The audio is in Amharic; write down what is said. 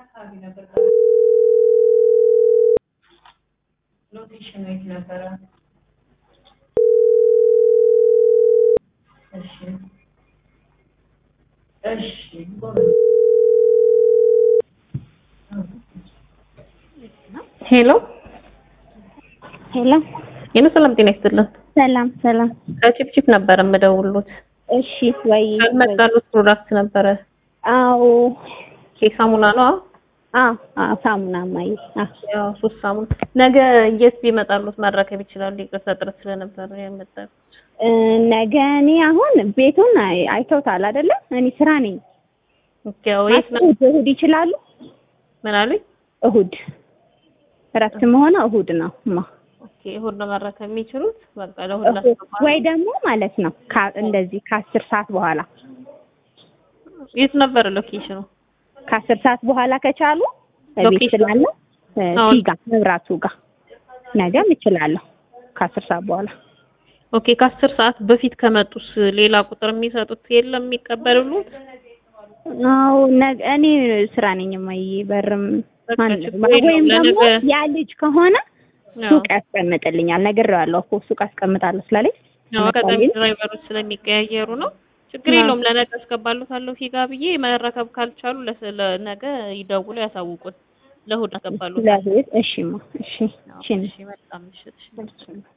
አካባቢ ነበር? ሎኬሽኑ የት ነበረ? እሺ እሺ ጎበዝ። ሄሎ ሄሎ ሄሎ፣ ሰላም ጤና ይስጥልን። ሰላም ሰላም። ከቺፕቺፕ ነበር የምደውሉት። እሽ ወይ ያልመጣሉት ፕሮዳክት ነበረ። አዎ ኬክ ሳሙና ነው። አዎ አዎ ሳሙና ማይ አዎ ያው ሶስት ሳሙና ነገ የት ቢመጣሉት መረከብ ይችላሉ? ይቅርታ ጥረት ስለነበረ ያመጣሉት። እ ነገ እኔ አሁን ቤቱን አይ- አይተውታል አይደለ? እኔ ስራ ነኝ። ኦኬ፣ ያው የት ነው? እሁድ እሁድ ይችላሉ? ምን አሉኝ? እሁድ እረፍት መሆነ እሁድ ነው ማ ኦኬ፣ እሁድ ነው መረከብ የሚችሉት። በቃ ለእሁድ እሁድ ላስገባ። ወይ ደግሞ ማለት ነው ካ- እንደዚህ ከአስር ሰዓት በኋላ የት ነበር ሎኬሽኑ? ከአስር ሰዓት በኋላ ከቻሉ ቤት ሎኬሽን? ስላለሁ እ አሁን- ፊጋ መብራቱ ጋር ነገም እችላለሁ ከአስር ሰዓት በኋላ ኦኬ፣ ከአስር ሰዓት በፊት ከመጡስ ሌላ ቁጥር የሚሰጡት የለም የሚቀበሉት? አዎ ነገ እኔ ስራ ነኝ ማይ በርም በቃ ማን- ችግር የለውም። ወይም ደግሞ ለነገ- ያ ልጅ ከሆነ ያው ሱቅ ያስቀምጥልኛል። ነግሬዋለሁ እኮ ሱቅ አስቀምጣለሁ ስላለኝ ያው አጋጣሚ መጣልኝ። ድራይቨሮች ስለሚቀያየሩ ነው። ችግር አዎ። የለውም። ለነገ አስገባሉታለሁ ፊጋ ብዬ መረከብ ካልቻሉ ለስ- ለነገ ይደውሉ ያሳውቁን። ለእሁድ አስገባሉታል። ለእሑድ እሺማ እሺ እሺ እሺ፣ መልካም ምሽት። እሺ። እሺ